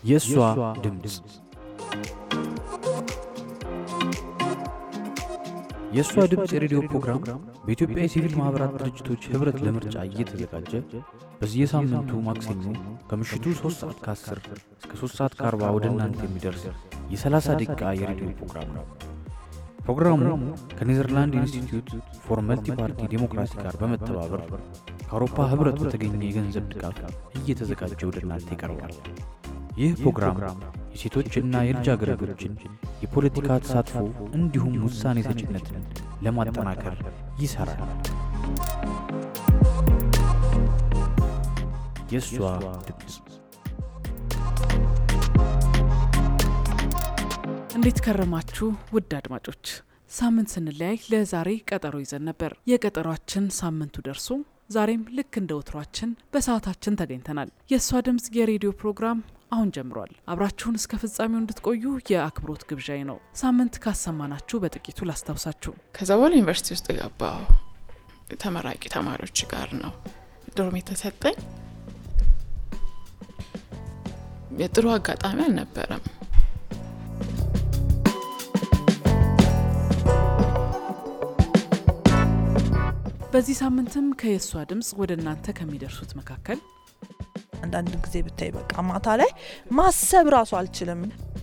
የእሷ ድምፅ የእሷ ድምፅ የሬዲዮ ፕሮግራም በኢትዮጵያ የሲቪል ማኅበራት ድርጅቶች ኅብረት ለምርጫ እየተዘጋጀ በየሳምንቱ ማክሰኞ ከምሽቱ 3 ሰዓት ከ10 እስከ 3 ሰዓት ከ40 ወደ እናንተ የሚደርስ የ30 ደቂቃ የሬዲዮ ፕሮግራም ነው። ፕሮግራሙ ከኔዘርላንድ ኢንስቲትዩት ፎር መልቲ ፓርቲ ዴሞክራሲ ጋር በመተባበር ከአውሮፓ ኅብረት በተገኘ የገንዘብ ድጋፍ እየተዘጋጀ ወደ እናንተ ይቀርባል። ይህ ፕሮግራም የሴቶችና የልጃገረዶችን የፖለቲካ ተሳትፎ እንዲሁም ውሳኔ ሰጭነትን ለማጠናከር ይሠራል። የእሷ ድምፅ እንዴት ከረማችሁ ውድ አድማጮች? ሳምንት ስንለያይ ለዛሬ ቀጠሮ ይዘን ነበር። የቀጠሯችን ሳምንቱ ደርሶ ዛሬም ልክ እንደ ወትሯችን በሰዓታችን ተገኝተናል። የእሷ ድምፅ የሬዲዮ ፕሮግራም አሁን ጀምሯል። አብራችሁን እስከ ፍጻሜው እንድትቆዩ የአክብሮት ግብዣይ ነው። ሳምንት ካሰማናችሁ በጥቂቱ ላስታውሳችሁ። ከዛ በኋላ ዩኒቨርሲቲ ውስጥ ገባሁ። ተመራቂ ተማሪዎች ጋር ነው ዶርም የተሰጠኝ። የጥሩ አጋጣሚ አልነበረም። በዚህ ሳምንትም ከየእሷ ድምፅ ወደ እናንተ ከሚደርሱት መካከል አንዳንድ ጊዜ ብታይ በቃ ማታ ላይ ማሰብ ራሱ አልችልም።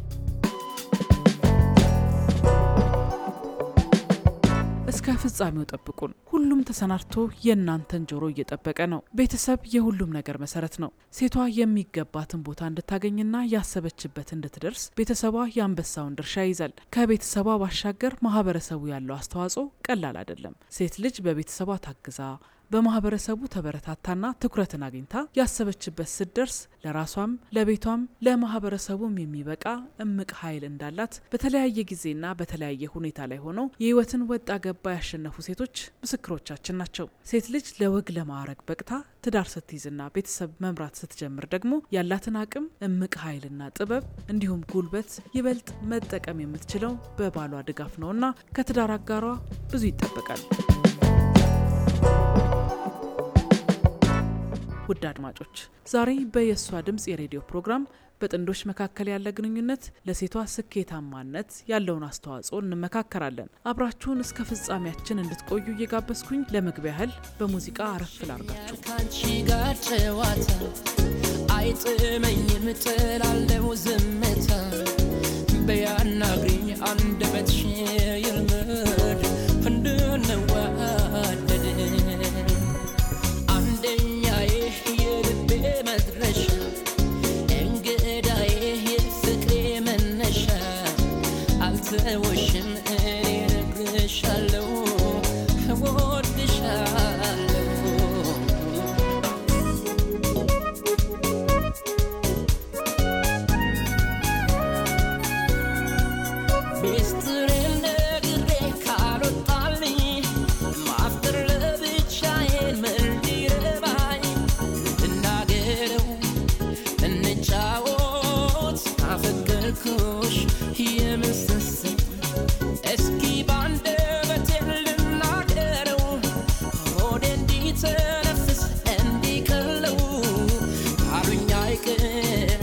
እስከ ፍጻሜው ጠብቁን። ሁሉም ተሰናድቶ የእናንተን ጆሮ እየጠበቀ ነው። ቤተሰብ የሁሉም ነገር መሰረት ነው። ሴቷ የሚገባትን ቦታ እንድታገኝና ያሰበችበት እንድትደርስ ቤተሰቧ የአንበሳውን ድርሻ ይይዛል። ከቤተሰቧ ባሻገር ማህበረሰቡ ያለው አስተዋጽኦ ቀላል አይደለም። ሴት ልጅ በቤተሰቧ ታግዛ በማህበረሰቡ ተበረታታና ትኩረትን አግኝታ ያሰበችበት ስትደርስ ለራሷም ለቤቷም ለማህበረሰቡም የሚበቃ እምቅ ኃይል እንዳላት በተለያየ ጊዜና በተለያየ ሁኔታ ላይ ሆነው የህይወትን ወጣ ገባ ያሸነፉ ሴቶች ምስክሮቻችን ናቸው። ሴት ልጅ ለወግ ለማዕረግ በቅታ ትዳር ስትይዝና ቤተሰብ መምራት ስትጀምር ደግሞ ያላትን አቅም እምቅ ኃይልና ጥበብ እንዲሁም ጉልበት ይበልጥ መጠቀም የምትችለው በባሏ ድጋፍ ነውና ከትዳር አጋሯ ብዙ ይጠበቃል። ውድ አድማጮች ዛሬ በየእሷ ድምፅ የሬዲዮ ፕሮግራም በጥንዶች መካከል ያለ ግንኙነት ለሴቷ ስኬታማነት ያለውን አስተዋጽኦ እንመካከራለን። አብራችሁን እስከ ፍጻሜያችን እንድትቆዩ እየጋበዝኩኝ ለመግቢያ ያህል በሙዚቃ አረፍ ላርጋችሁ። ካንቺ ጋር ጨዋታ አይጥመኝም፣ ጥላለው ዝምታ በያናግሪኝ አንደበትሽ ይልመድ እንድንዋደድ አንደኛዬ የልቤ መድረሻ እንግዳዬ የፍቅሬ መነሻ አልተወሽም እኔ እነግርሻለሁ እወድሻለሁ ሚስጥሬን ነግሬ ካልወጣልኝ ማፍጠር ለብቻዬን ምን ሊረባኝ እናገረው እንጫወት አፈቀርኩሽ የምስስል እስኪ ባንደበቴ ልናገረው ሆዴ እንዲተነፍስ እንዲቀለው አሉኝ አይቅር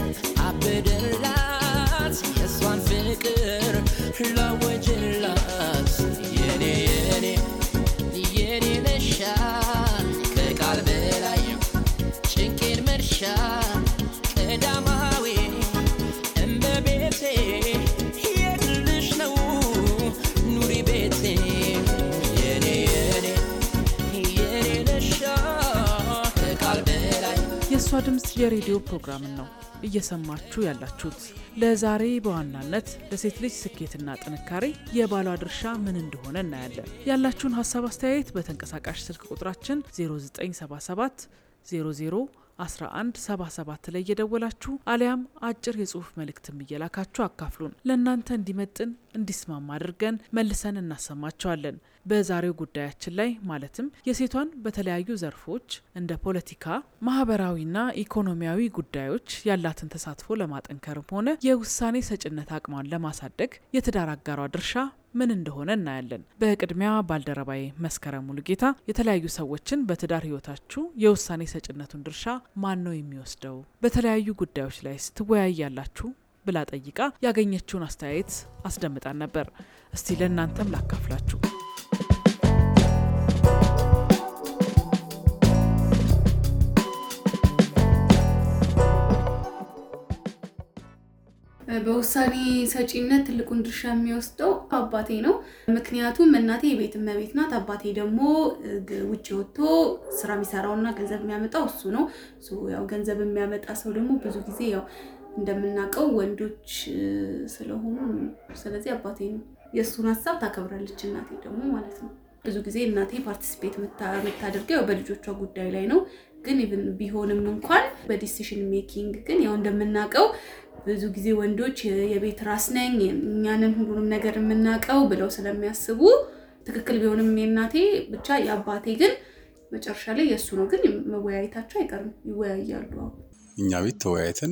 አበደላት የእሷን ፍቅር ላወጅላት የኔ የኔ የኔ ነሻ ከቃል በላይ ጭንቄን መርሻ ቀዳማዊ እመቤቴ የግልሽ ነው ኑሪ ቤቴ የኔ የኔ የኔ ነሻ ከቃል በላይ የእሷ ድምፅ የሬዲዮ ፕሮግራምን ነው እየሰማችሁ ያላችሁት። ለዛሬ በዋናነት ለሴት ልጅ ስኬትና ጥንካሬ የባሏ ድርሻ ምን እንደሆነ እናያለን። ያላችሁን ሀሳብ አስተያየት በተንቀሳቃሽ ስልክ ቁጥራችን 0977 00 1177 ላይ እየደወላችሁ አሊያም አጭር የጽሁፍ መልእክትም እየላካችሁ አካፍሉን። ለእናንተ እንዲመጥን እንዲስማማ አድርገን መልሰን እናሰማቸዋለን። በዛሬው ጉዳያችን ላይ ማለትም የሴቷን በተለያዩ ዘርፎች እንደ ፖለቲካ፣ ማህበራዊና ኢኮኖሚያዊ ጉዳዮች ያላትን ተሳትፎ ለማጠንከርም ሆነ የውሳኔ ሰጭነት አቅሟን ለማሳደግ የትዳር አጋሯ ድርሻ ምን እንደሆነ እናያለን። በቅድሚያ ባልደረባዬ መስከረም ሙሉጌታ የተለያዩ ሰዎችን በትዳር ህይወታችሁ የውሳኔ ሰጭነቱን ድርሻ ማን ነው የሚወስደው፣ በተለያዩ ጉዳዮች ላይ ስትወያያላችሁ ብላ ጠይቃ ያገኘችውን አስተያየት አስደምጣን ነበር። እስቲ ለእናንተም ላካፍላችሁ። በውሳኔ ሰጪነት ትልቁን ድርሻ የሚወስደው አባቴ ነው። ምክንያቱም እናቴ የቤት እመቤት ናት። አባቴ ደግሞ ውጭ ወጥቶ ስራ የሚሰራውና ገንዘብ የሚያመጣው እሱ ነው። ያው ገንዘብ የሚያመጣ ሰው ደግሞ ብዙ ጊዜ ያው እንደምናውቀው ወንዶች ስለሆኑ ስለዚህ አባቴ ነው። የእሱን ሀሳብ ታከብራለች እናቴ ደግሞ ማለት ነው። ብዙ ጊዜ እናቴ ፓርቲሲፔት የምታደርገው ያው በልጆቿ ጉዳይ ላይ ነው። ግን ኢቭን ቢሆንም እንኳን በዲሲሽን ሜኪንግ ግን ያው እንደምናውቀው ብዙ ጊዜ ወንዶች የቤት ራስ ነኝ እኛንን ሁሉንም ነገር የምናውቀው ብለው ስለሚያስቡ ትክክል ቢሆንም የእናቴ ብቻ የአባቴ ግን መጨረሻ ላይ የእሱ ነው። ግን መወያየታቸው አይቀርም፣ ይወያያሉ። እኛ ቤት ተወያይተን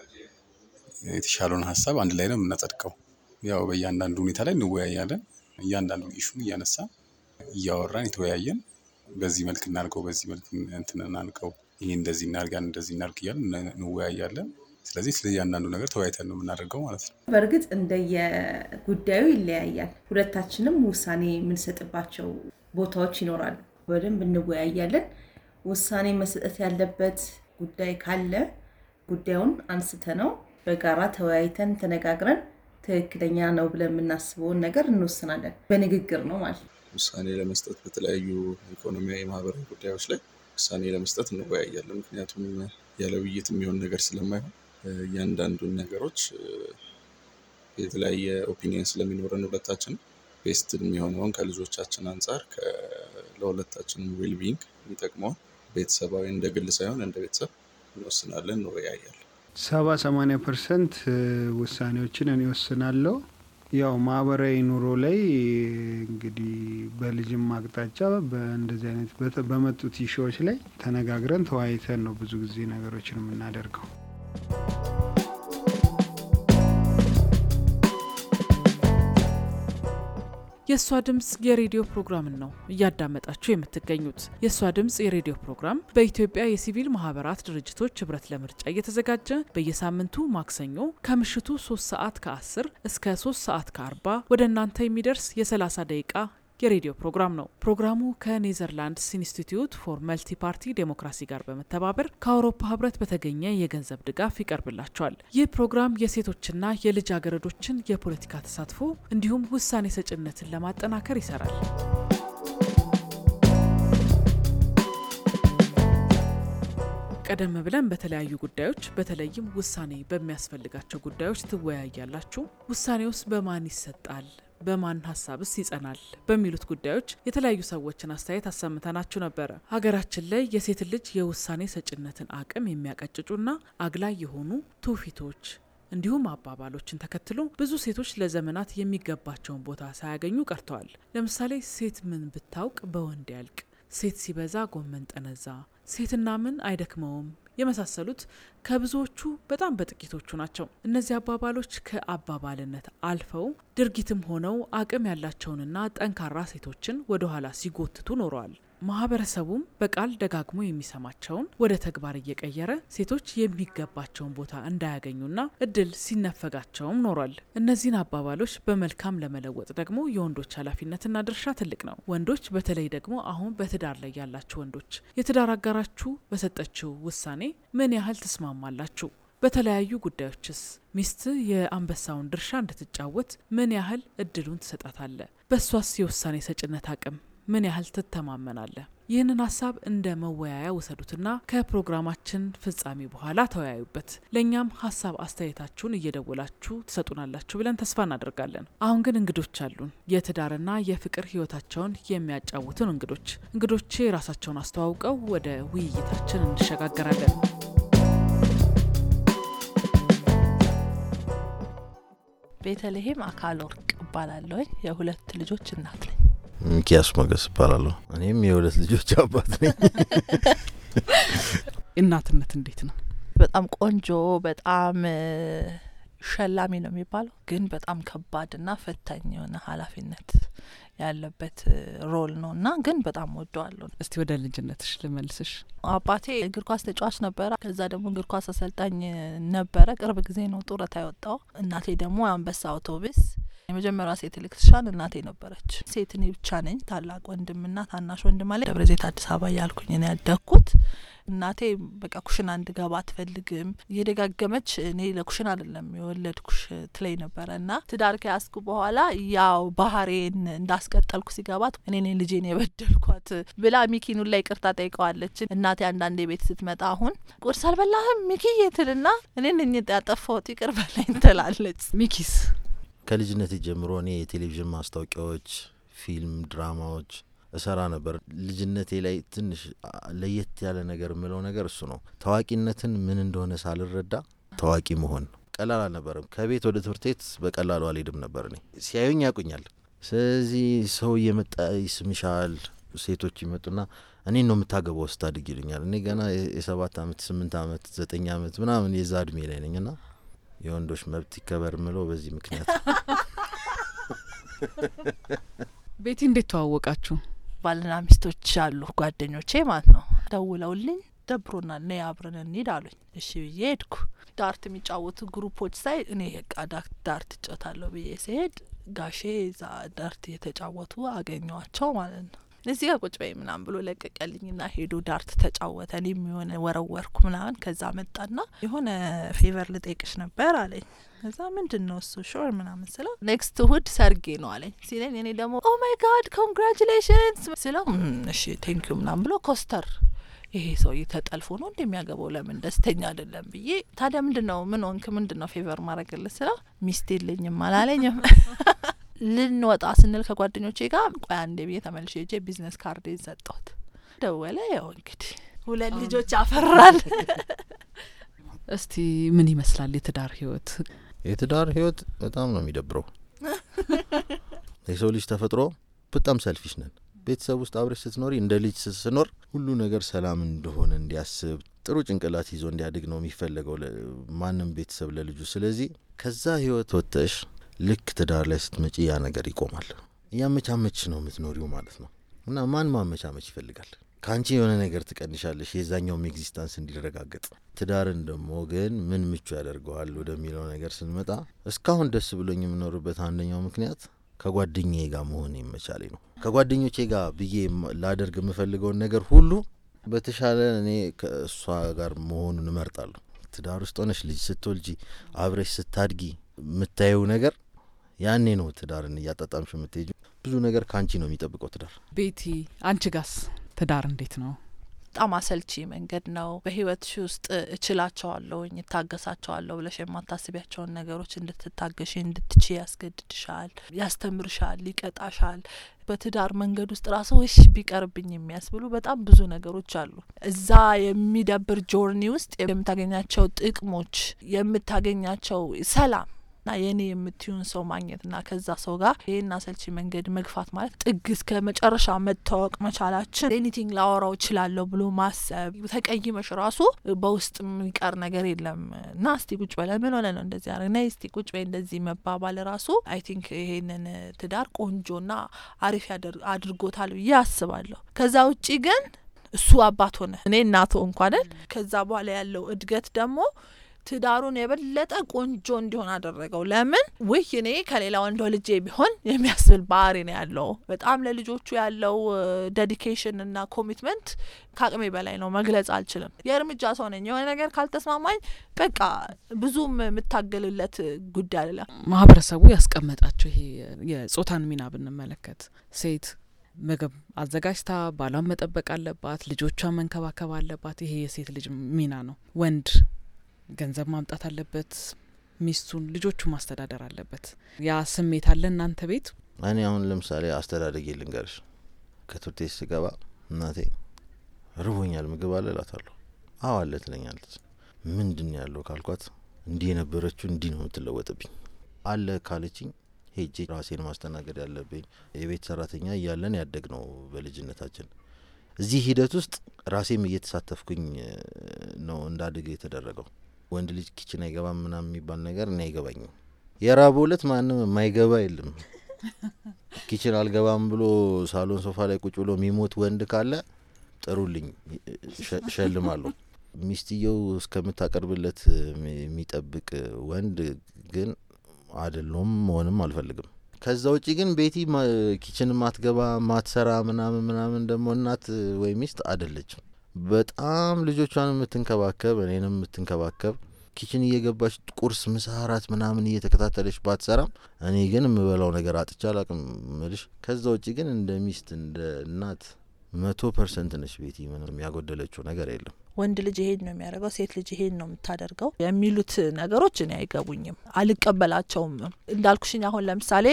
የተሻለውን ሀሳብ አንድ ላይ ነው የምናጸድቀው። ያው በእያንዳንዱ ሁኔታ ላይ እንወያያለን። እያንዳንዱ ኢሹን እያነሳ እያወራን የተወያየን በዚህ መልክ እናድርገው፣ በዚህ መልክ እንትን እናድርገው፣ ይሄ እንደዚህ እናድርጋን፣ እንደዚህ እናድርግ እያልን እንወያያለን። ስለዚህ ስለ እያንዳንዱ ነገር ተወያይተን ነው የምናደርገው ማለት ነው። በእርግጥ እንደየጉዳዩ ይለያያል። ሁለታችንም ውሳኔ የምንሰጥባቸው ቦታዎች ይኖራሉ። በደንብ እንወያያለን። ውሳኔ መሰጠት ያለበት ጉዳይ ካለ ጉዳዩን አንስተ ነው በጋራ ተወያይተን ተነጋግረን ትክክለኛ ነው ብለን የምናስበውን ነገር እንወስናለን። በንግግር ነው ማለት ነው። ውሳኔ ለመስጠት በተለያዩ ኢኮኖሚያዊ፣ ማህበራዊ ጉዳዮች ላይ ውሳኔ ለመስጠት እንወያያለን። ምክንያቱም ያለ ውይይት የሚሆን ነገር ስለማይሆን እያንዳንዱን ነገሮች የተለያየ ኦፒኒየን ስለሚኖረን ሁለታችን ቤስት የሚሆነውን ከልጆቻችን አንጻር ለሁለታችንም ዌልቢንግ የሚጠቅመውን ቤተሰባዊ እንደ ግል ሳይሆን እንደ ቤተሰብ እንወስናለን፣ እንወያያለን። ሰባ ሰማንያ ፐርሰንት ውሳኔዎችን እኔ ወስናለሁ። ያው ማህበራዊ ኑሮ ላይ እንግዲህ በልጅም አቅጣጫ በእንደዚህ አይነት በመጡት ኢሹዎች ላይ ተነጋግረን ተወያይተን ነው ብዙ ጊዜ ነገሮችን የምናደርገው። የእሷ ድምፅ የሬዲዮ ፕሮግራምን ነው እያዳመጣችሁ የምትገኙት። የእሷ ድምፅ የሬዲዮ ፕሮግራም በኢትዮጵያ የሲቪል ማህበራት ድርጅቶች ህብረት ለምርጫ እየተዘጋጀ በየሳምንቱ ማክሰኞ ከምሽቱ 3 ሰዓት ከ10 እስከ 3 ሰዓት ከ40 ወደ እናንተ የሚደርስ የ30 ደቂቃ የሬዲዮ ፕሮግራም ነው። ፕሮግራሙ ከኔዘርላንድስ ኢንስቲትዩት ፎር መልቲ ፓርቲ ዴሞክራሲ ጋር በመተባበር ከአውሮፓ ህብረት በተገኘ የገንዘብ ድጋፍ ይቀርብላቸዋል። ይህ ፕሮግራም የሴቶችና የልጃገረዶችን የፖለቲካ ተሳትፎ እንዲሁም ውሳኔ ሰጭነትን ለማጠናከር ይሰራል። ቀደም ብለን በተለያዩ ጉዳዮች በተለይም ውሳኔ በሚያስፈልጋቸው ጉዳዮች ትወያያላችሁ። ውሳኔ ውስጥ በማን ይሰጣል በማን ሀሳብስ ይጸናል? በሚሉት ጉዳዮች የተለያዩ ሰዎችን አስተያየት አሰምተናችሁ ነበረ። ሀገራችን ላይ የሴት ልጅ የውሳኔ ሰጭነትን አቅም የሚያቀጭጩና አግላይ የሆኑ ትውፊቶች እንዲሁም አባባሎችን ተከትሎ ብዙ ሴቶች ለዘመናት የሚገባቸውን ቦታ ሳያገኙ ቀርተዋል። ለምሳሌ ሴት ምን ብታውቅ በወንድ ያልቅ፣ ሴት ሲበዛ ጎመን ጠነዛ፣ ሴትና ምን አይደክመውም የመሳሰሉት ከብዙዎቹ በጣም በጥቂቶቹ ናቸው። እነዚህ አባባሎች ከአባባልነት አልፈው ድርጊትም ሆነው አቅም ያላቸውንና ጠንካራ ሴቶችን ወደ ኋላ ሲጎትቱ ኖረዋል። ማህበረሰቡም በቃል ደጋግሞ የሚሰማቸውን ወደ ተግባር እየቀየረ ሴቶች የሚገባቸውን ቦታ እንዳያገኙና እድል ሲነፈጋቸውም ኖሯል። እነዚህን አባባሎች በመልካም ለመለወጥ ደግሞ የወንዶች ኃላፊነትና ድርሻ ትልቅ ነው። ወንዶች በተለይ ደግሞ አሁን በትዳር ላይ ያላችሁ ወንዶች የትዳር አጋራችሁ በሰጠችው ውሳኔ ምን ያህል ትስማማላችሁ? በተለያዩ ጉዳዮችስ ሚስት የአንበሳውን ድርሻ እንድትጫወት ምን ያህል እድሉን ትሰጣታለ? በእሷስ የውሳኔ ሰጭነት አቅም ምን ያህል ትተማመናለህ? ይህንን ሀሳብ እንደ መወያያ ውሰዱትና ከፕሮግራማችን ፍጻሜ በኋላ ተወያዩበት። ለእኛም ሀሳብ አስተያየታችሁን እየደወላችሁ ትሰጡናላችሁ ብለን ተስፋ እናደርጋለን። አሁን ግን እንግዶች አሉን፣ የትዳርና የፍቅር ህይወታቸውን የሚያጫውቱን እንግዶች። እንግዶቼ ራሳቸውን አስተዋውቀው ወደ ውይይታችን እንሸጋገራለን። ቤተልሔም አካል ወርቅ እባላለሁ። የሁለት ልጆች እናት ነኝ። ሚኪያስ ሞገስ እባላለሁ። እኔም የሁለት ልጆች አባት ነኝ። እናትነት እንዴት ነው? በጣም ቆንጆ፣ በጣም ሸላሚ ነው የሚባለው፣ ግን በጣም ከባድና ፈታኝ የሆነ ኃላፊነት ያለበት ሮል ነው እና ግን በጣም ወደዋለሁ። እስቲ ወደ ልጅነትሽ ልመልስሽ። አባቴ እግር ኳስ ተጫዋች ነበረ። ከዛ ደግሞ እግር ኳስ አሰልጣኝ ነበረ። ቅርብ ጊዜ ነው ጡረታ የወጣው። እናቴ ደግሞ አንበሳ አውቶቡስ የመጀመሪያ ሴት ኤሌክትሪሻን እናቴ ነበረች። ሴት እኔ ብቻ ነኝ። ታላቅ ወንድምና ታናሽ ወንድም አለ። ደብረ ዘይት አዲስ አበባ እያልኩኝ ነው ያደግኩት። እናቴ በቃ ኩሽና እንድገባ አትፈልግም። እየደጋገመች እኔ ለኩሽና አይደለም የወለድኩሽ ትለኝ ነበረ እና ትዳር ከያዝኩ በኋላ ያው ባህሬን እንዳስቀጠልኩ ሲገባት እኔ ነኝ ልጄን የበደልኳት ብላ ሚኪኑን ላይ ይቅርታ ጠይቀዋለች። እናቴ አንዳንዴ ቤት ስትመጣ አሁን ቁርስ አልበላህም ሚኪዬ ትልና እኔ ነኝ ያጠፋሁት ይቅር በላኝ ትላለች። ሚኪስ ከልጅነት ጀምሮ እኔ የቴሌቪዥን ማስታወቂያዎች፣ ፊልም፣ ድራማዎች እሰራ ነበር። ልጅነቴ ላይ ትንሽ ለየት ያለ ነገር የምለው ነገር እሱ ነው። ታዋቂነትን ምን እንደሆነ ሳልረዳ ታዋቂ መሆን ቀላል አልነበረም። ከቤት ወደ ትምህርት ቤት በቀላሉ አልሄድም ነበር። እኔ ሲያዩኝ ያውቁኛል። ስለዚህ ሰው እየመጣ ይስምሻል። ሴቶች ይመጡና እኔን ነው የምታገባው ስታድግ ይሉኛል። እኔ ገና የሰባት አመት ስምንት አመት ዘጠኝ አመት ምናምን የዛ እድሜ ላይ ነኝ ና የወንዶች መብት ይከበር ምለው በዚህ ምክንያት ቤቲ እንዴት ተዋወቃችሁ? ባልና ሚስቶች አሉ ጓደኞቼ ማለት ነው። ደውለውልኝ ደብሮናል ነይ አብረን እንሂድ አሉኝ። እሺ ብዬ ሄድኩ። ዳርት የሚጫወቱ ግሩፖች ሳይ እኔ በቃ ዳርት እጫወታለሁ ብዬ ሲሄድ ጋሼ እዛ ዳርት እየተጫወቱ አገኘዋቸው ማለት ነው። እዚህ ጋር ቁጭ በይ ምናምን ብሎ ለቀቀልኝና ሄዶ ዳርት ተጫወተ። እኔም የሆነ ወረወርኩ ምናምን። ከዛ መጣና የሆነ ፌቨር ልጠይቅሽ ነበር አለኝ። ከዛ ምንድን ነው እሱ ሾር ምናምን ስለው ኔክስት እሁድ ሰርጌ ነው አለኝ ሲለኝ እኔ ደግሞ ኦ ማይ ጋድ ኮንግራቹሌሽንስ ስለው እሺ ቴንኪዩ ምናምን ብሎ ኮስተር ይሄ ሰውዬ ተጠልፎ ነው እንደሚያገባው ለምን ደስተኛ አይደለም ብዬ ታዲያ ምንድን ነው ምን ሆንክ ምንድን ነው ፌቨር ማድረግልህ ስለው ሚስት የለኝም አላለኝም ልንወጣ ስንል ከጓደኞቼ ጋር ቆይ አንዴ ብዬ ተመልሼ ሄጄ ቢዝነስ ካርድ ሰጠሁት ደወለ ያው እንግዲህ ሁለት ልጆች አፈራል እስቲ ምን ይመስላል የትዳር ህይወት የትዳር ህይወት በጣም ነው የሚደብረው የሰው ልጅ ተፈጥሮ በጣም ሰልፊሽ ነን ቤተሰብ ውስጥ አብረሽ ስትኖሪ እንደ ልጅ ስትኖር ሁሉ ነገር ሰላም እንደሆነ እንዲያስብ ጥሩ ጭንቅላት ይዞ እንዲያድግ ነው የሚፈለገው ማንም ቤተሰብ ለልጁ ስለዚህ ከዛ ህይወት ወጥተሽ ልክ ትዳር ላይ ስትመጪ ያ ነገር ይቆማል እያመቻመች ነው የምትኖሪው ማለት ነው እና ማን ማመቻመች ይፈልጋል ከአንቺ የሆነ ነገር ትቀንሻለሽ የዛኛውም ኤግዚስታንስ እንዲረጋገጥ ትዳርን ደግሞ ግን ምን ምቹ ያደርገዋል ወደሚለው ነገር ስንመጣ እስካሁን ደስ ብሎኝ የምኖርበት አንደኛው ምክንያት ከጓደኛዬ ጋር መሆን ይመቻሌ ነው ከጓደኞቼ ጋር ብዬ ላደርግ የምፈልገውን ነገር ሁሉ በተሻለ እኔ ከእሷ ጋር መሆኑን እመርጣለሁ ትዳር ውስጥ ሆነሽ ልጅ ስትወልጂ አብረሽ ስታድጊ የምታየው ነገር ያኔ ነው ትዳርን እያጣጣምሽ የምትሄጁ ብዙ ነገር ከአንቺ ነው የሚጠብቀው ትዳር ቤቲ አንቺ ጋስ ትዳር እንዴት ነው በጣም አሰልቺ መንገድ ነው በህይወትሽ ውስጥ እችላቸዋለሁኝ እታገሳቸዋለሁ ብለሽ የማታስቢያቸውን ነገሮች እንድትታገሽ እንድትች ያስገድድሻል ያስተምርሻል ይቀጣሻል በትዳር መንገድ ውስጥ ራሱ እሽ ቢቀርብኝ የሚያስብሉ በጣም ብዙ ነገሮች አሉ እዛ የሚደብር ጆርኒ ውስጥ የምታገኛቸው ጥቅሞች የምታገኛቸው ሰላም ና የኔ የምትዩን ሰው ማግኘትና ከዛ ሰው ጋር ይህን አሰልቺ መንገድ መግፋት ማለት ጥግ እስከ መጨረሻ መታወቅ መቻላችን ኤኒቲንግ ላወራው እችላለሁ ብሎ ማሰብ ተቀይመሽ ራሱ በውስጥ የሚቀር ነገር የለም እና እስቲ ቁጭ በለ ምን ሆነ ነው እንደዚህ ያደረግ ና እስቲ ቁጭ በይ እንደዚህ መባባል ራሱ አይ ቲንክ ይሄንን ትዳር ቆንጆና አሪፍ አድርጎታል ብዬ አስባለሁ ከዛ ውጪ ግን እሱ አባት ሆነ እኔ እናቶ እንኳንን ከዛ በኋላ ያለው እድገት ደግሞ ትዳሩን የበለጠ ቆንጆ እንዲሆን አደረገው። ለምን ውህ እኔ ከሌላ ወንድ ልጄ ቢሆን የሚያስብል ባህሪ ነው ያለው። በጣም ለልጆቹ ያለው ዴዲኬሽን እና ኮሚትመንት ከአቅሜ በላይ ነው፣ መግለጽ አልችልም። የእርምጃ ሰው ነኝ። የሆነ ነገር ካልተስማማኝ በቃ ብዙም የምታገልለት ጉዳይ አይደለም። ማህበረሰቡ ያስቀመጣቸው ይሄ የጾታን ሚና ብንመለከት ሴት ምግብ አዘጋጅታ ባሏን መጠበቅ አለባት፣ ልጆቿን መንከባከብ አለባት። ይሄ የሴት ልጅ ሚና ነው። ወንድ ገንዘብ ማምጣት አለበት፣ ሚስቱን ልጆቹ ማስተዳደር አለበት። ያ ስሜት አለ እናንተ ቤት? እኔ አሁን ለምሳሌ አስተዳደጌ ልንገርሽ። ከትምህርት ቤት ስገባ እናቴ ርቦኛል ምግብ አለ እላታለሁ። አዎ አለ ትለኛለች። ምንድን ነው ያለው ካልኳት እንዲህ የነበረችው እንዲህ ነው የምትለወጥብኝ አለ ካለችኝ ሄጄ ራሴን ማስተናገድ ያለብኝ የቤት ሰራተኛ እያለን ያደግ ነው በልጅነታችን። እዚህ ሂደት ውስጥ ራሴም እየተሳተፍኩኝ ነው እንዳድግ የተደረገው። ወንድ ልጅ ኪችን አይገባም ምናምን የሚባል ነገር እኔ አይገባኝም። የራብ ዕለት ማንም የማይገባ የለም። ኪችን አልገባም ብሎ ሳሎን ሶፋ ላይ ቁጭ ብሎ የሚሞት ወንድ ካለ ጥሩልኝ፣ እሸ- እሸልማለሁ። ሚስትየው እስከምታቀርብለት የሚጠብቅ ወንድ ግን አይደለሁም፣ መሆንም አልፈልግም። ከዛ ውጭ ግን ቤቲ ማ- ኪችን ማትገባ ማትሰራ ምናምን ምናምን ደግሞ እናት ወይ ሚስት አይደለችም። በጣም ልጆቿን የምትንከባከብ እኔንም የምትንከባከብ ኪችን እየገባች ቁርስ፣ ምሳ፣ እራት ምናምን እየተከታተለች ባትሰራም እኔ ግን የምበላው ነገር አጥቻ አላቅም ምልሽ። ከዛ ውጭ ግን እንደ ሚስት እንደ እናት መቶ ፐርሰንት ነች ቤቲ። ምንም ያጎደለችው ነገር የለም። ወንድ ልጅ ይሄን ነው የሚያደርገው፣ ሴት ልጅ ይሄን ነው የምታደርገው የሚሉት ነገሮች እኔ አይገቡኝም፣ አልቀበላቸውም። እንዳልኩሽኝ አሁን ለምሳሌ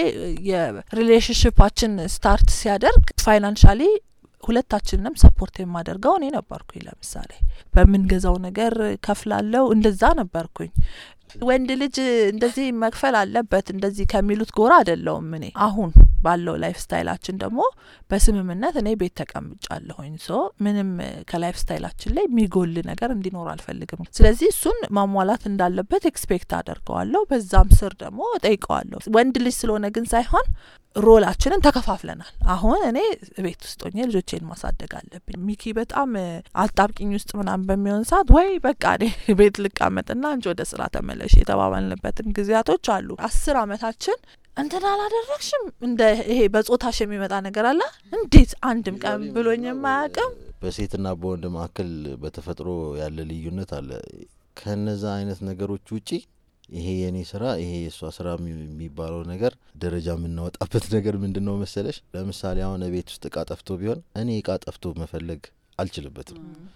የሪሌሽንሽፓችን ስታርት ሲያደርግ ፋይናንሻሊ ሁለታችንንም ሰፖርት የማደርገው እኔ ነበርኩኝ። ለምሳሌ በምንገዛው ነገር ከፍላለው፣ እንደዛ ነበርኩኝ። ወንድ ልጅ እንደዚህ መክፈል አለበት እንደዚህ ከሚሉት ጎራ አይደለውም። እኔ አሁን ባለው ላይፍ ስታይላችን ደግሞ በስምምነት እኔ ቤት ተቀምጫለሁኝ። ሶ ምንም ከላይፍ ስታይላችን ላይ የሚጎል ነገር እንዲኖር አልፈልግም። ስለዚህ እሱን ማሟላት እንዳለበት ኤክስፔክት አደርገዋለሁ። በዛም ስር ደግሞ እጠይቀዋለሁ። ወንድ ልጅ ስለሆነ ግን ሳይሆን ሮላችንን ተከፋፍለናል። አሁን እኔ ቤት ውስጥ ሆኜ ልጆቼን ማሳደግ አለብኝ። ሚኪ በጣም አጣብቂኝ ውስጥ ምናምን በሚሆን ሰዓት ወይ በቃ እኔ ቤት ልቃመጥና አንቺ ወደ ስራ ተመለሽ የተባባልንበትም ጊዜያቶች አሉ። አስር አመታችን እንትን አላደረግሽም እንደ ይሄ በጾታሽ የሚመጣ ነገር አለ እንዴት አንድም ቀን ብሎኝ የማያውቅም። በሴትና በወንድ መካከል በተፈጥሮ ያለ ልዩነት አለ። ከነዛ አይነት ነገሮች ውጪ ይሄ የኔ ስራ ይሄ የእሷ ስራ የሚ- የሚባለው ነገር ደረጃ የምናወጣበት ነገር ምንድን ነው መሰለሽ? ለምሳሌ አሁን ቤት ውስጥ እቃ ጠፍቶ ቢሆን እኔ እቃ ጠፍቶ መፈለግ አልችልበትም።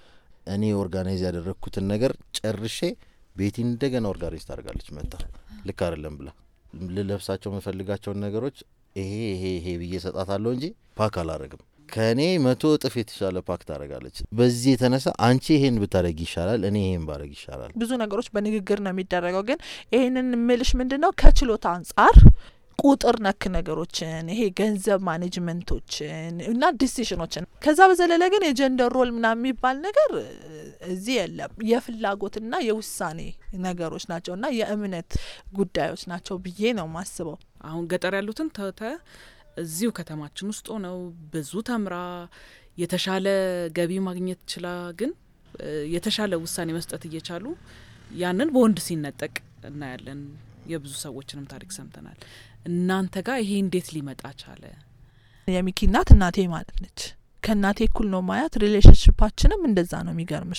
እኔ ኦርጋናይዝ ያደረግኩትን ነገር ጨርሼ ቤቲ እንደገና ኦርጋናይዝ ታደርጋለች መጣ ልክ አይደለም ብላ ልለብሳቸው የምፈልጋቸውን ነገሮች ይሄ ይሄ ይሄ ብዬ ሰጣታለሁ እንጂ ፓክ አላረግም። ከእኔ መቶ እጥፍ የተሻለ ፓክ ታደርጋለች። በዚህ የተነሳ አንቺ ይሄን ብታደረግ ይሻላል፣ እኔ ይሄን ባረግ ይሻላል። ብዙ ነገሮች በንግግር ነው የሚደረገው። ግን ይህንን ምልሽ ምንድን ነው ከችሎታ አንጻር ቁጥር ነክ ነገሮችን ይሄ ገንዘብ ማኔጅመንቶችን እና ዲሲሽኖችን ከዛ በዘለለ ግን የጀንደር ሮል ምናምን የሚባል ነገር እ፣ እዚህ የለም። የፍላጎትና የውሳኔ ነገሮች ናቸው እና የእምነት ጉዳዮች ናቸው ብዬ ነው ማስበው። አሁን ገጠር ያሉትን ተተ እዚሁ ከተማችን ውስጥ ሆነው ብዙ ተምራ የተሻለ ገቢ ማግኘት ችላ ግን እ፣ የተሻለ ውሳኔ መስጠት እየቻሉ ያንን በወንድ ሲነጠቅ እናያለን። የብዙ ሰዎችንም ታሪክ ሰምተናል። እናንተ ጋር ይሄ እንዴት ሊመጣ ቻለ? የሚኪ እናት እናቴ ማለት ነች። ከእናቴ እኩል ነው ማያት። ሪሌሽንሽፓችንም እንደዛ ነው። የሚገርምሽ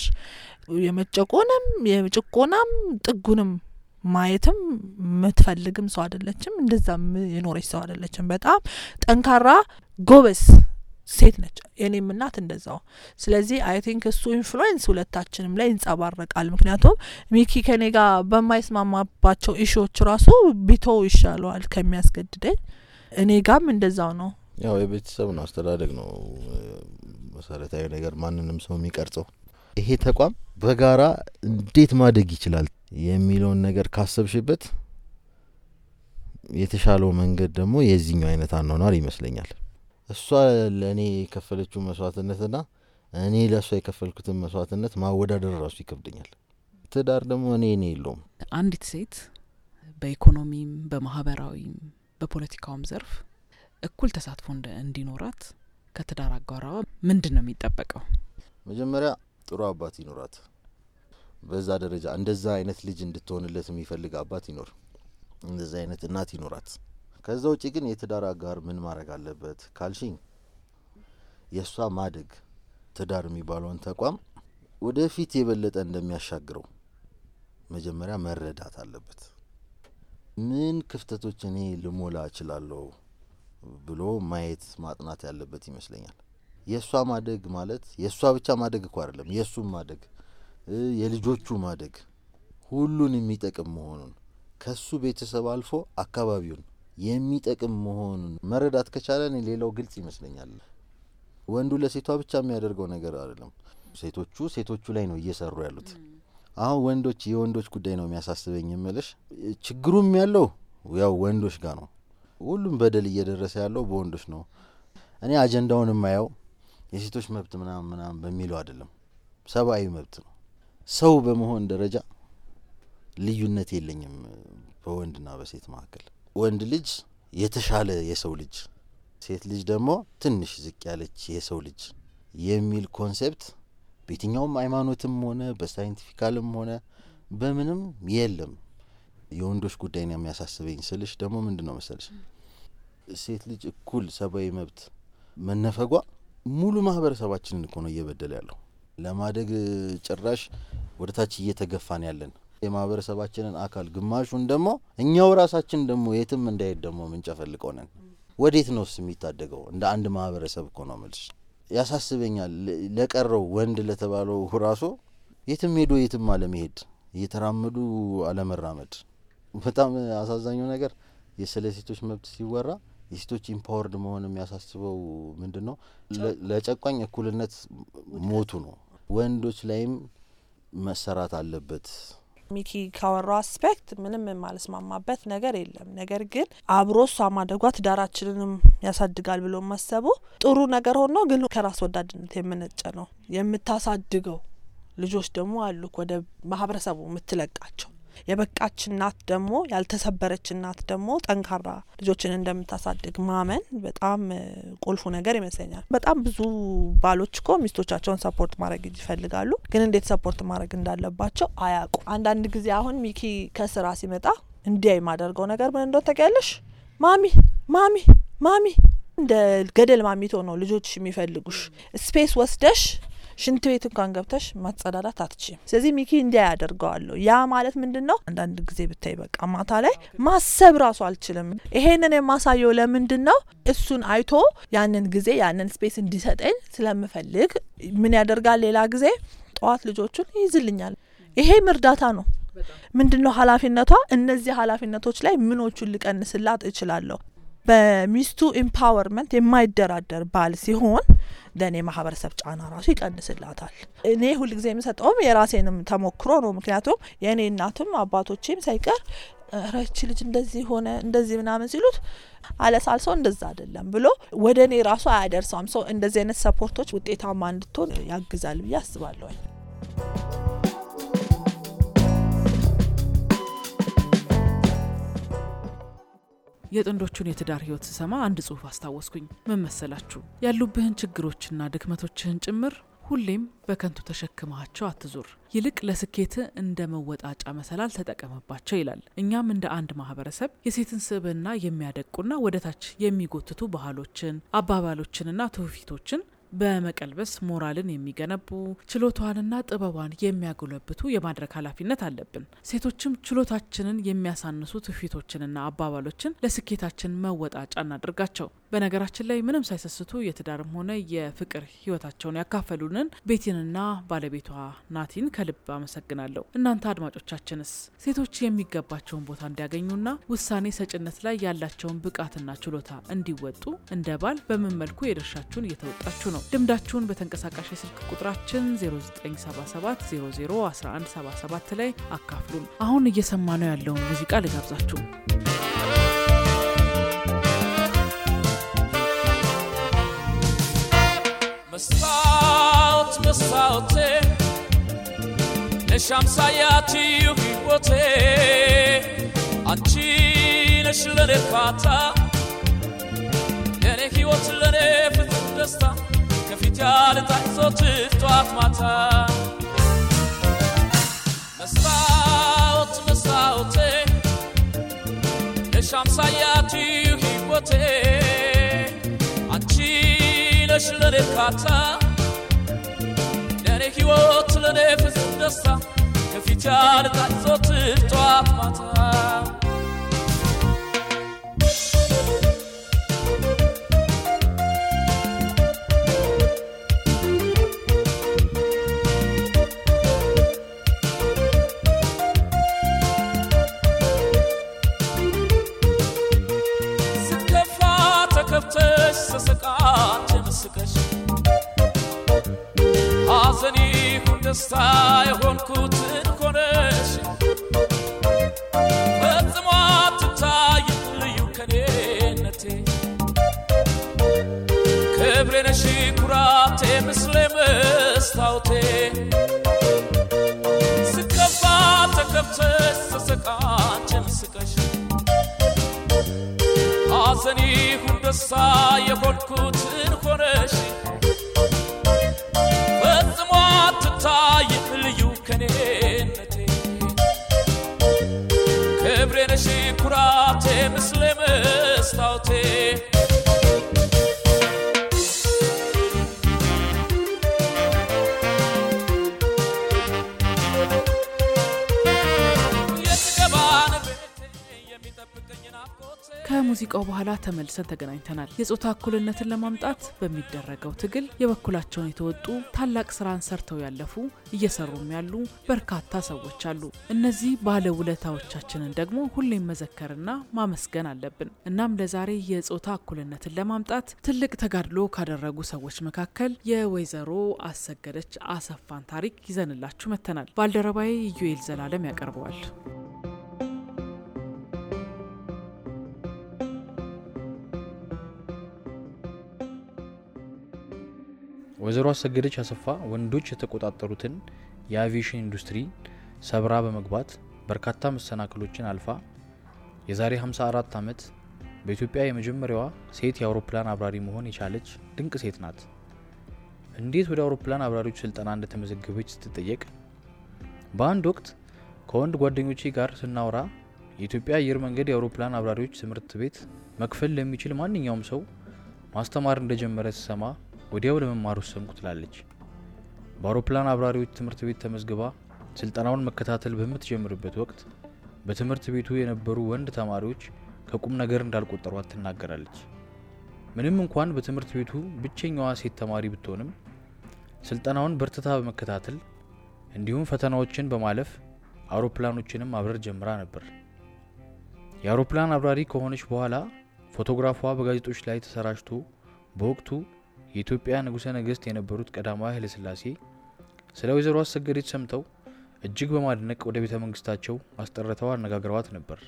የመጨቆንም የጭቆናም ጥጉንም ማየትም የምትፈልግም ሰው አይደለችም። እንደዛም የኖረች ሰው አይደለችም። በጣም ጠንካራ ጎበዝ ሴት ነች። የኔም እናት እንደዛው። ስለዚህ አይ ቲንክ እሱ ኢንፍሉዌንስ ሁለታችንም ላይ ይንጸባረቃል። ምክንያቱም ሚኪ ከኔ ጋር በማይስማማባቸው ኢሹዎች ራሱ ቢተው ይሻለዋል ከሚያስገድደኝ። እኔ ጋም እንደዛው ነው። ያው የቤተሰብ ነው አስተዳደግ ነው እ፣ መሰረታዊ ነገር ማንንም ሰው የሚቀርጸው። ይሄ ተቋም በጋራ እንዴት ማደግ ይችላል የሚለውን ነገር ካሰብሽበት የተሻለው መንገድ ደግሞ የዚህኛው አይነት አኗኗር ይመስለኛል። እሷ ለእኔ የከፈለችው መስዋዕትነትና እኔ ለእሷ የከፈልኩትን መስዋዕትነት ማወዳደር ራሱ ይከብደኛል። ትዳር ደግሞ እኔ እኔ የለውም አንዲት ሴት በኢኮኖሚም በማህበራዊም በፖለቲካውም ዘርፍ እኩል ተሳትፎ እንደ- እንዲኖራት ከትዳር አጋሯ ምንድን ነው የሚጠበቀው? መጀመሪያ ጥሩ አባት ይኖራት። በዛ ደረጃ እንደዛ አይነት ልጅ እንድትሆንለት የሚፈልግ አባት ይኖር፣ እንደዛ አይነት እናት ይኖራት። ከዛ ውጭ ግን የትዳር አጋር ምን ማድረግ አለበት ካልሽኝ የእሷ ማደግ ትዳር የሚባለውን ተቋም ወደፊት የበለጠ እንደሚያሻግረው መጀመሪያ መረዳት አለበት። ምን ክፍተቶች እኔ ልሞላ እችላለሁ ብሎ ማየት ማጥናት ያለበት ይመስለኛል። የእሷ ማደግ ማለት የእሷ ብቻ ማደግ እኮ አይደለም፣ የእሱም ማደግ እ የልጆቹ ማደግ ሁሉን የሚጠቅም መሆኑን ከሱ ቤተሰብ አልፎ አካባቢውን የሚጠቅም መሆኑን መረዳት ከቻለ እኔ ሌላው ግልጽ ይመስለኛል። ወንዱ ለሴቷ ብቻ የሚያደርገው ነገር አይደለም። ሴቶቹ ሴቶቹ ላይ ነው እየሰሩ ያሉት። አሁን ወንዶች የወንዶች ጉዳይ ነው የሚያሳስበኝ የምልሽ። ችግሩም ያለው ያው ወንዶች ጋር ነው። ሁሉም በደል እየደረሰ ያለው በወንዶች ነው። እኔ አጀንዳውን የማየው የሴቶች መብት ምናምን ምናምን በሚለው አይደለም፣ ሰብአዊ መብት ነው። ሰው በመሆን ደረጃ ልዩነት የለኝም በወንድና በሴት መካከል። ወንድ ልጅ የተሻለ የሰው ልጅ፣ ሴት ልጅ ደግሞ ትንሽ ዝቅ ያለች የሰው ልጅ የሚል ኮንሴፕት በየትኛውም ሃይማኖትም ሆነ በሳይንቲፊካልም ሆነ በምንም የለም። የወንዶች ጉዳይ ነው የሚያሳስበኝ ስልሽ ደግሞ ምንድን ነው መሰልሽ ሴት ልጅ እኩል ሰብአዊ መብት መነፈጓ ሙሉ ማህበረሰባችንን እኮ ነው እየበደለ ያለው። ለማደግ ጭራሽ ወደ ታች እየተገፋን ያለን የማህበረሰባችንን አካል ግማሹን ደግሞ እኛው ራሳችን ደግሞ የትም እንዳይሄድ ደግሞ ምንጨፈልቀው ነን። ወዴት ነውስ የሚታደገው? እንደ አንድ ማህበረሰብ እኮ ነው መልስ ያሳስበኛል። ለቀረው ወንድ ለተባለው ራሱ የትም ሄዶ የትም አለመሄድ፣ እየተራመዱ አለመራመድ። በጣም አሳዛኙ ነገር ስለ ሴቶች መብት ሲወራ የሴቶች ኢምፓወርድ መሆን የሚያሳስበው ምንድን ነው? ለጨቋኝ እኩልነት ሞቱ ነው። ወንዶች ላይም መሰራት አለበት። ሚኪ ካወራው አስፔክት ምንም የማልስማማበት ነገር የለም። ነገር ግን አብሮ እሷ ማደጓ ትዳራችንንም ያሳድጋል ብሎ ማሰቡ ጥሩ ነገር ሆኖ ግን ከራስ ወዳድነት የምነጨ ነው። የምታሳድገው ልጆች ደግሞ አሉ ወደ ማህበረሰቡ የምትለቃቸው የበቃች እናት ደግሞ ያልተሰበረች እናት ደግሞ ጠንካራ ልጆችን እንደምታሳድግ ማመን በጣም ቁልፉ ነገር ይመስለኛል። በጣም ብዙ ባሎች እኮ ሚስቶቻቸውን ሰፖርት ማድረግ ይፈልጋሉ፣ ግን እንዴት ሰፖርት ማድረግ እንዳለባቸው አያውቁ። አንዳንድ ጊዜ አሁን ሚኪ ከስራ ሲመጣ እንዲያ የማደርገው ነገር ምን እንደሆነ ታውቂያለሽ? ማሚ ማሚ ማሚ እንደ ገደል ማሚቶ ነው ልጆችሽ የሚፈልጉሽ ስፔስ ወስደሽ ሽንት ቤት እንኳን ገብተሽ ማጸዳዳት አትችም። ስለዚህ ሚኪ እንዲያ ያደርገዋለሁ። ያ ማለት ምንድን ነው? አንዳንድ ጊዜ ብታይ በቃ ማታ ላይ ማሰብ ራሱ አልችልም። ይሄንን የማሳየው ለምንድን ነው? እሱን አይቶ ያንን ጊዜ ያንን ስፔስ እንዲሰጠኝ ስለምፈልግ ምን ያደርጋል? ሌላ ጊዜ ጠዋት ልጆቹን ይይዝልኛል። ይሄም እርዳታ ነው። ምንድን ነው ኃላፊነቷ? እነዚህ ኃላፊነቶች ላይ ምኖቹን ልቀንስላት እችላለሁ? በሚስቱ ኢምፓወርመንት የማይደራደር ባል ሲሆን ለእኔ ማህበረሰብ ጫና ራሱ ይቀንስላታል። እኔ ሁልጊዜ የምሰጠውም የራሴንም ተሞክሮ ነው። ምክንያቱም የእኔ እናትም አባቶቼም ሳይቀር ረቺ ልጅ እንደዚህ ሆነ እንደዚህ ምናምን ሲሉት አለሳልሰው እንደዛ አይደለም ብሎ ወደ እኔ ራሱ አያደርሰውም። ሰው እንደዚህ አይነት ሰፖርቶች ውጤታማ እንድትሆን ያግዛል ብዬ አስባለሁኝ። የጥንዶቹን የትዳር ህይወት ስሰማ አንድ ጽሁፍ አስታወስኩኝ። ምን መሰላችሁ? ያሉብህን ችግሮችና ድክመቶችህን ጭምር ሁሌም በከንቱ ተሸክመሃቸው አትዙር፣ ይልቅ ለስኬት እንደ መወጣጫ መሰላል ተጠቀምባቸው ይላል። እኛም እንደ አንድ ማህበረሰብ የሴትን ስብዕና የሚያደቁና ወደ ታች የሚጎትቱ ባህሎችን፣ አባባሎችንና ትውፊቶችን በመቀልበስ ሞራልን የሚገነቡ ችሎቷንና ጥበቧን የሚያጎለብቱ የማድረግ ኃላፊነት አለብን። ሴቶችም ችሎታችንን የሚያሳንሱ ትውፊቶችንና አባባሎችን ለስኬታችን መወጣጫ እናድርጋቸው። በነገራችን ላይ ምንም ሳይሰስቱ የትዳርም ሆነ የፍቅር ህይወታቸውን ያካፈሉንን ቤቲንና ባለቤቷ ናቲን ከልብ አመሰግናለሁ። እናንተ አድማጮቻችንስ ሴቶች የሚገባቸውን ቦታ እንዲያገኙና ውሳኔ ሰጭነት ላይ ያላቸውን ብቃትና ችሎታ እንዲወጡ እንደ ባል በምን መልኩ የድርሻችሁን እየተወጣችሁ ነው? ልምዳችሁን በተንቀሳቃሽ የስልክ ቁጥራችን 0977 00 1177 ላይ አካፍሉን። አሁን እየሰማ ነው ያለውን ሙዚቃ ልጋብዛችሁ። መስታወት መስታወቴ ነሽ አምሳያችሁ ሕይወቴ አንቺ ነሽ ለኔ ፋታ ለኔ ሕይወት ለኔ ፍጹም ደስታ ከፊት ያልታይ ዘወትር ጠዋት ማታ መስታወት መስታወቴ ነሽ አምሳያችሁ ሕይወቴ አንቺ ነሽ ለኔ እርካታ ለኔ ሕይወት ለኔ ፍጹም ደስታ ከፊት ያልታይ ዘወትር ጠዋት ማታ ስከፋ ተከፍተሽ ስስቃት ምስቀሽ ሐዘን ይሁን ደስታ የሆንኩትን ሆነሽ ፈጽሞ አትታይ ልዩ ከኔነቴ ክብሬ ነሽ ኩራቴ ምስሌ መስታወቴ ስከፋ ተከፍተሽ ሐዘን ይሁን ደስታ የሆንኩትን ሆነሽ ፈጽሞ አትታይም ልዩ ከኔነቴ ክብሬ ነሽ ኩራቴ ምስለ መስታወቴ የጥገባን ቤቴ የሚጠብቀኝ ናፍቆቴ ከሙዚቃው በኋላ ተመልሰን ተገናኝተናል። የጾታ እኩልነትን ለማምጣት በሚደረገው ትግል የበኩላቸውን የተወጡ ታላቅ ስራን ሰርተው ያለፉ እየሰሩም ያሉ በርካታ ሰዎች አሉ። እነዚህ ባለውለታዎቻችንን ደግሞ ሁሌም መዘከርና ማመስገን አለብን። እናም ለዛሬ የጾታ እኩልነትን ለማምጣት ትልቅ ተጋድሎ ካደረጉ ሰዎች መካከል የወይዘሮ አሰገደች አሰፋን ታሪክ ይዘንላችሁ መጥተናል። ባልደረባዬ ኢዩኤል ዘላለም ያቀርበዋል። ወይዘሮ አሰገደች አሰፋ ወንዶች የተቆጣጠሩትን የአቪዬሽን ኢንዱስትሪ ሰብራ በመግባት በርካታ መሰናክሎችን አልፋ የዛሬ 54 ዓመት በኢትዮጵያ የመጀመሪያዋ ሴት የአውሮፕላን አብራሪ መሆን የቻለች ድንቅ ሴት ናት። እንዴት ወደ አውሮፕላን አብራሪዎች ስልጠና እንደተመዘገበች ስትጠየቅ በአንድ ወቅት ከወንድ ጓደኞቼ ጋር ስናወራ የኢትዮጵያ አየር መንገድ የአውሮፕላን አብራሪዎች ትምህርት ቤት መክፈል ለሚችል ማንኛውም ሰው ማስተማር እንደጀመረ ስሰማ ወዲያው ለመማር ወሰንኩ ትላለች። በአውሮፕላን አብራሪዎች ትምህርት ቤት ተመዝግባ ስልጠናውን መከታተል በምትጀምርበት ወቅት በትምህርት ቤቱ የነበሩ ወንድ ተማሪዎች ከቁም ነገር እንዳልቆጠሯት ትናገራለች። ምንም እንኳን በትምህርት ቤቱ ብቸኛዋ ሴት ተማሪ ብትሆንም ስልጠናውን በርትታ በመከታተል እንዲሁም ፈተናዎችን በማለፍ አውሮፕላኖችንም ማብረር ጀምራ ነበር። የአውሮፕላን አብራሪ ከሆነች በኋላ ፎቶግራፏ በጋዜጦች ላይ ተሰራጭቶ በወቅቱ የኢትዮጵያ ንጉሠ ነገሥት የነበሩት ቀዳማዊ ኃይለሥላሴ ስለ ወይዘሮ አሰገደች ሰምተው እጅግ በማድነቅ ወደ ቤተ መንግስታቸው አስጠርተው አነጋግረዋት ነበር።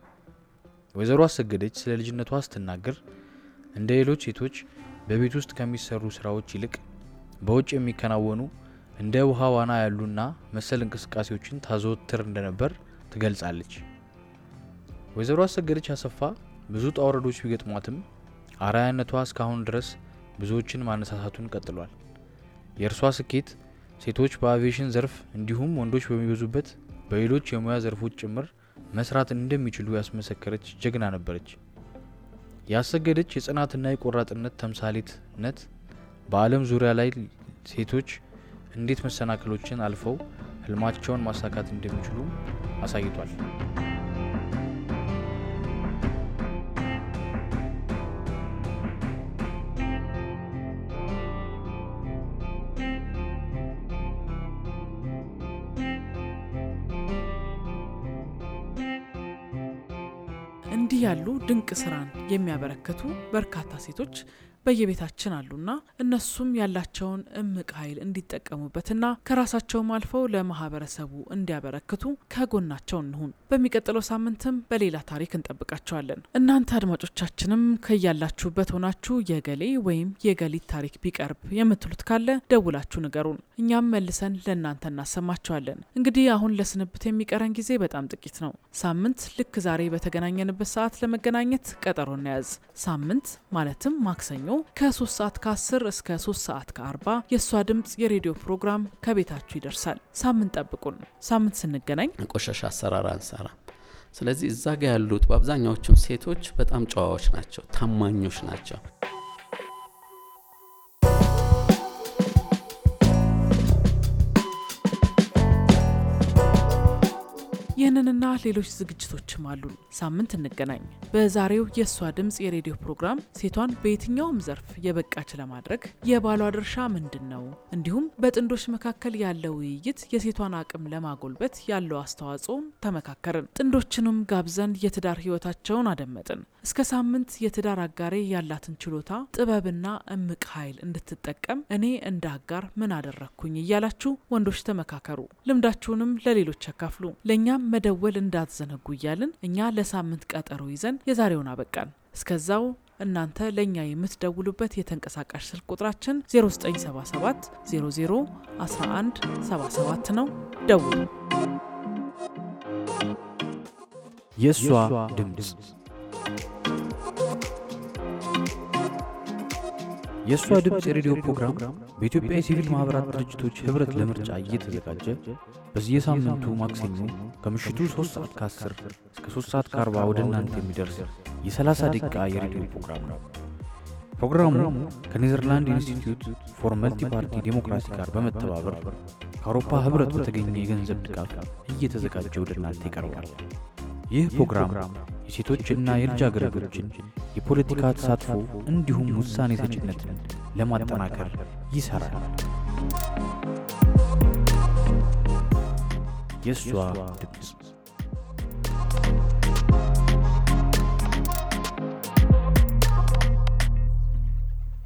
ወይዘሮ አሰገደች ስለ ልጅነቷ ስትናገር እንደ ሌሎች ሴቶች በቤት ውስጥ ከሚሰሩ ስራዎች ይልቅ በውጭ የሚከናወኑ እንደ ውሃ ዋና ያሉና መሰል እንቅስቃሴዎችን ታዘወትር እንደነበር ትገልጻለች። ወይዘሮ አሰገደች አሰፋ ብዙ ውጣ ውረዶች ቢገጥሟትም አርአያነቷ እስካሁን ድረስ ብዙዎችን ማነሳሳቱን ቀጥሏል። የእርሷ ስኬት ሴቶች በአቪዬሽን ዘርፍ እንዲሁም ወንዶች በሚበዙበት በሌሎች የሙያ ዘርፎች ጭምር መስራት እንደሚችሉ ያስመሰከረች ጀግና ነበረች። ያሰገደች የጽናትና የቆራጥነት ተምሳሌትነት በዓለም ዙሪያ ላይ ሴቶች እንዴት መሰናክሎችን አልፈው ህልማቸውን ማሳካት እንደሚችሉ አሳይቷል። እንዲህ ያሉ ድንቅ ስራን የሚያበረክቱ በርካታ ሴቶች በየቤታችን አሉና እነሱም ያላቸውን እምቅ ኃይል እንዲጠቀሙበትና ከራሳቸውም አልፈው ለማህበረሰቡ እንዲያበረክቱ ከጎናቸው እንሁን። በሚቀጥለው ሳምንትም በሌላ ታሪክ እንጠብቃቸዋለን። እናንተ አድማጮቻችንም ከያላችሁበት ሆናችሁ የገሌ ወይም የገሊት ታሪክ ቢቀርብ የምትሉት ካለ ደውላችሁ ንገሩን። እኛም መልሰን ለእናንተ እናሰማችኋለን። እንግዲህ አሁን ለስንብት የሚቀረን ጊዜ በጣም ጥቂት ነው። ሳምንት ልክ ዛሬ በተገናኘንበት ሰዓት ለመገናኘት ቀጠሮ እንያዝ። ሳምንት ማለትም ማክሰኞ ከ3 ሰዓት ከ10 እስከ 3 ሰዓት ከ40 የእሷ ድምፅ የሬዲዮ ፕሮግራም ከቤታችሁ ይደርሳል። ሳምንት ጠብቁን። ሳምንት ስንገናኝ ቆሻሻ አሰራር አንሰራ። ስለዚህ እዛ ጋ ያሉት በአብዛኛዎቹም ሴቶች በጣም ጨዋዎች ናቸው፣ ታማኞች ናቸው። ይህንንና ሌሎች ዝግጅቶችም አሉን። ሳምንት እንገናኝ። በዛሬው የእሷ ድምፅ የሬዲዮ ፕሮግራም ሴቷን በየትኛውም ዘርፍ የበቃች ለማድረግ የባሏ ድርሻ ምንድን ነው፣ እንዲሁም በጥንዶች መካከል ያለው ውይይት የሴቷን አቅም ለማጎልበት ያለው አስተዋጽኦን ተመካከርን። ጥንዶችንም ጋብዘን የትዳር ህይወታቸውን አደመጥን። እስከ ሳምንት የትዳር አጋሬ ያላትን ችሎታ ጥበብና እምቅ ኃይል እንድትጠቀም እኔ እንደ አጋር ምን አደረግኩኝ እያላችሁ ወንዶች ተመካከሩ። ልምዳችሁንም ለሌሎች ያካፍሉ። ለእኛም መደወል እንዳትዘነጉ እያልን እኛ ለሳምንት ቀጠሮ ይዘን የዛሬውን አበቃን። እስከዛው እናንተ ለእኛ የምትደውሉበት የተንቀሳቃሽ ስልክ ቁጥራችን 0977 00 11 77 ነው። ደውሉ። የእሷ ድምፅ የእሷ ድምፅ የሬዲዮ ፕሮግራም በኢትዮጵያ የሲቪል ማኅበራት ድርጅቶች ኅብረት ለምርጫ እየተዘጋጀ በየሳምንቱ ማክሰኞ ከምሽቱ 3 ሰዓት ከ10 እስከ 3 ሰዓት ከ40 ወደ እናንተ የሚደርስ የ30 ደቂቃ የሬዲዮ ፕሮግራም ነው። ፕሮግራሙ ከኔዘርላንድ ኢንስቲትዩት ፎር መልቲ ፓርቲ ዴሞክራሲ ጋር በመተባበር ከአውሮፓ ኅብረት በተገኘ የገንዘብ ድጋፍ እየተዘጋጀ ወደ እናንተ ይቀርባል። ይህ ፕሮግራም የሴቶችና የልጃገረዶችን የፖለቲካ ተሳትፎ እንዲሁም ውሳኔ ሰጭነትን ለማጠናከር ይሠራል። የእሷ ድምፅ